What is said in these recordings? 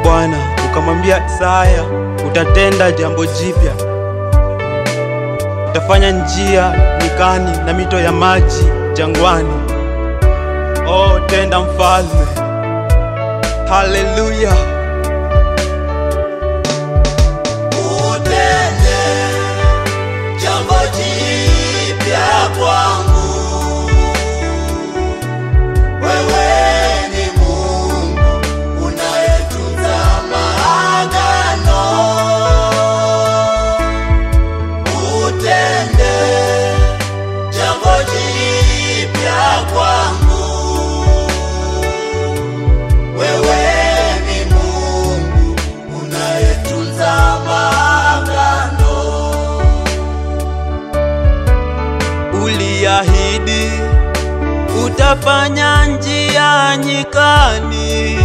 Bwana ukamwambia Isaya, utatenda jambo jipya, utafanya njia nyikani na mito ya maji jangwani. Oh, tenda mfalme. Haleluya. Utende jambo jipya kwangu. Wewe ni Mungu unayetunza maagano. Utende jambo jipya kwangu. Wewe ni Mungu unayetunza maagano. Uliahidi utafanya njia nyikani,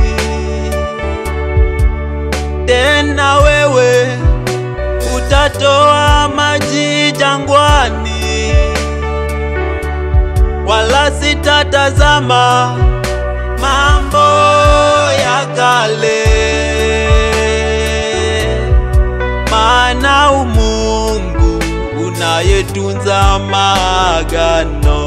tena wewe utatoa maji jangwani, wala sitatazama mambo ya kale, maana umungu unayetunza maagano.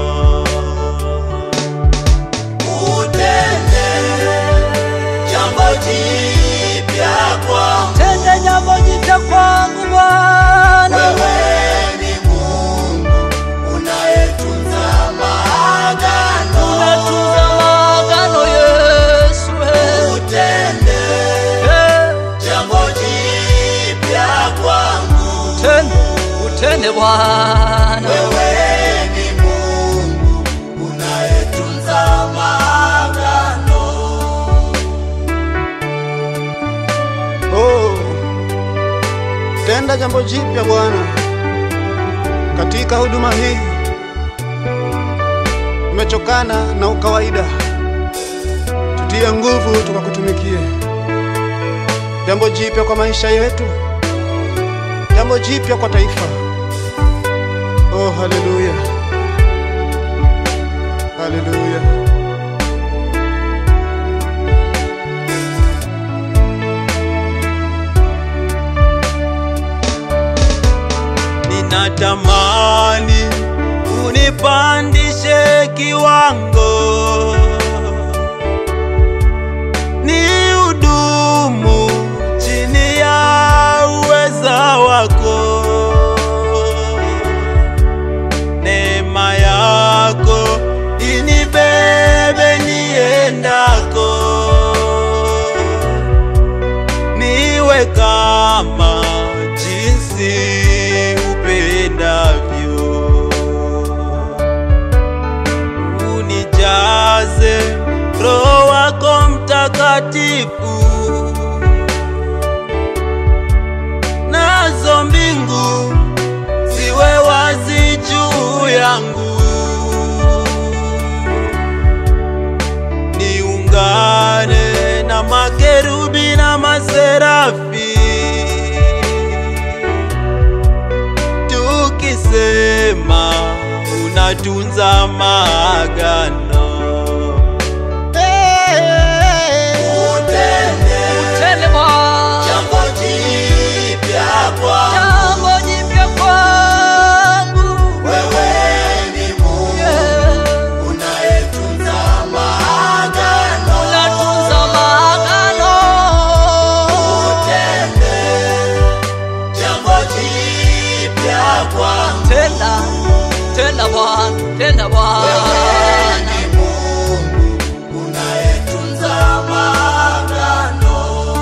Utende jambo jipya kwangu. Tende jambo jipya kwangu Bwana, Wewe ni Mungu unayetunza maagano. unatunza maagano Yesu. eh. Utende Eh, jambo jipya kwangu. Utende, utende Bwana, Wewe ni Mungu unayetunza maagano. Oh, tenda jambo jipya Bwana katika huduma hii. Tumechokana na ukawaida, tutie nguvu tukakutumikie. Jambo jipya kwa maisha yetu, jambo jipya kwa taifa. Oh, haleluya, haleluya. Ninatamani unipandishe kiwango, ni hudumu chini ya uweza wako. Neema yako inibebe niendako, niwe kama jinsi upendavyo, unijaze Roho wako Mtakatifu, nazo mbingu ziwe wazi juu yangu, niungane na makerubi na maserafi tukisema unatunza maagano. Utende utende Bwana, jambo jipya kwangu. jambo jipya kwangu. Wewe ni Mungu Yeah. unayetunza maagano. Unatunza maagano. Utende jambo jipya kwangu. Tenda, tenda Bwana, tenda Wewe Bwana. ni Mungu unayetunza maagano.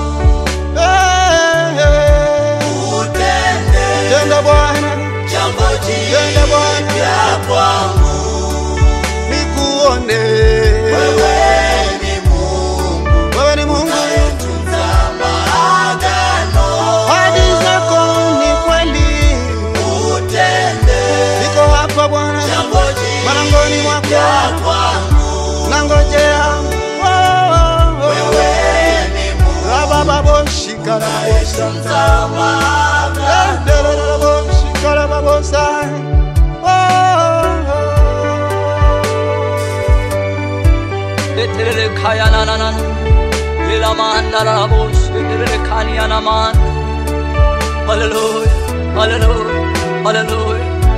Eh, eh. Utende Tenda Bwana, jambo Tenda Bwana. jipya kwangu. nikuone Wewe ni Mungu wewe ni Mungu, unayetunza maagano. hadi zako ni kweli. Utende Niko hapa Bwana, jambo malangoni mwako jipya kwangu. nangojea. Oh, oh, oh. Wewe ni Mungu Rabababo, shikarabosa. unayetunza maagano. Endelelabo, shikarababosa. Oh, oh, oh. Eterere kaya na na na na. la manda la bush kani anaman Hallelujah Hallelujah Hallelujah